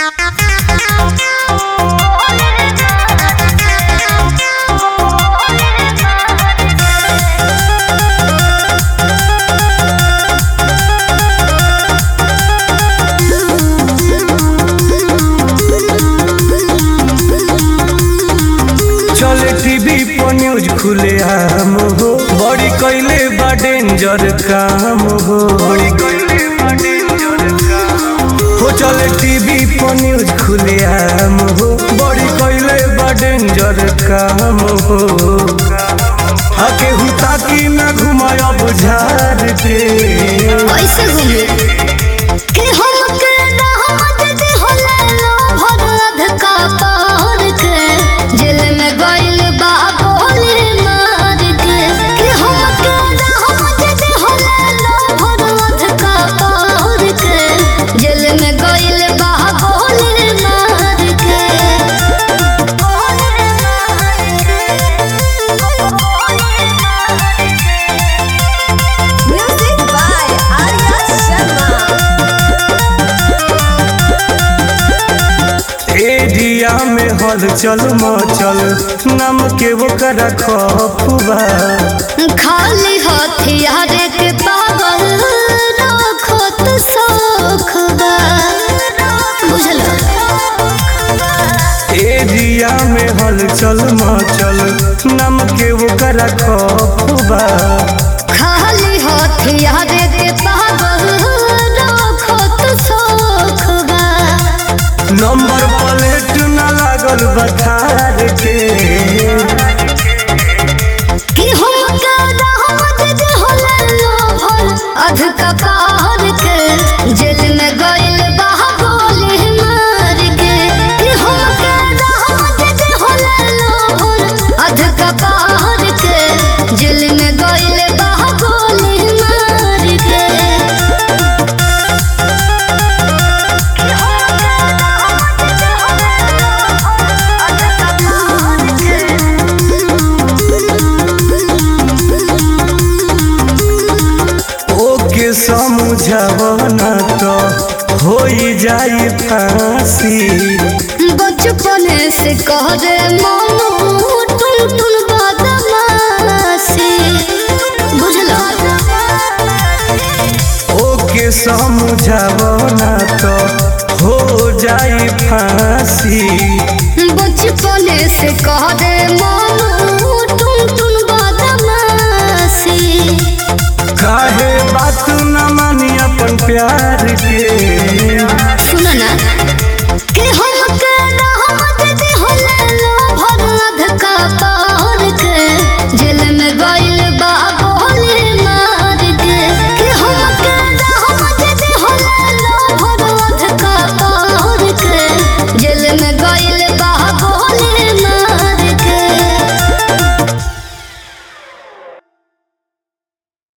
चले टीवी पर न्यूज खुले आम हो बड़ी कैले बा डेंजर काम हो बड़ी कैले बा डेंजर काम हो चले टीवी पर न्यूज खुले आम हो बड़ी कैले बा डेंजर काम हो आके हुता की ना घुमाय बुझार के कैसे घूमे कि हमके रहमत दे होला लो भरद का पार के जेल में गइल बा गोली मार के कि हमके रहमत दे होला लो भरद का पार के जेल में गइल बा गोली मार के गोली मार के Music by Arya Sharma. Area में हलचल मचल नाम के वो करा खफुबा खाली हथियार के पागल रखत शौख बा बुझल एरिया में हलचल मचल नाम के वो करा खफुबा खाली हथियार के पागल रखत शौख बा नंबर प्लेट न लागल बखार के कि हमका रहमत दे होला लोभर अध कपार के जेल में गइल बा गोली मार के कि हमका रहमत दे होला लोभर अध कपार के जेल में गइल बा गोली मार के कि हमका रहमत दे होला लोभर अध ओके समझावना तो हो जाई फांसी बचपन से करे मनु टुन टुन बदमाशी बुझलो ओके समझावना तो हो जाई फांसी बचपन से करे मनु टुन टुन बदमाशी काहे बात न मानी अपन प्यार के सुनो ना कि हमके रहमत दे होला लो भरद का पा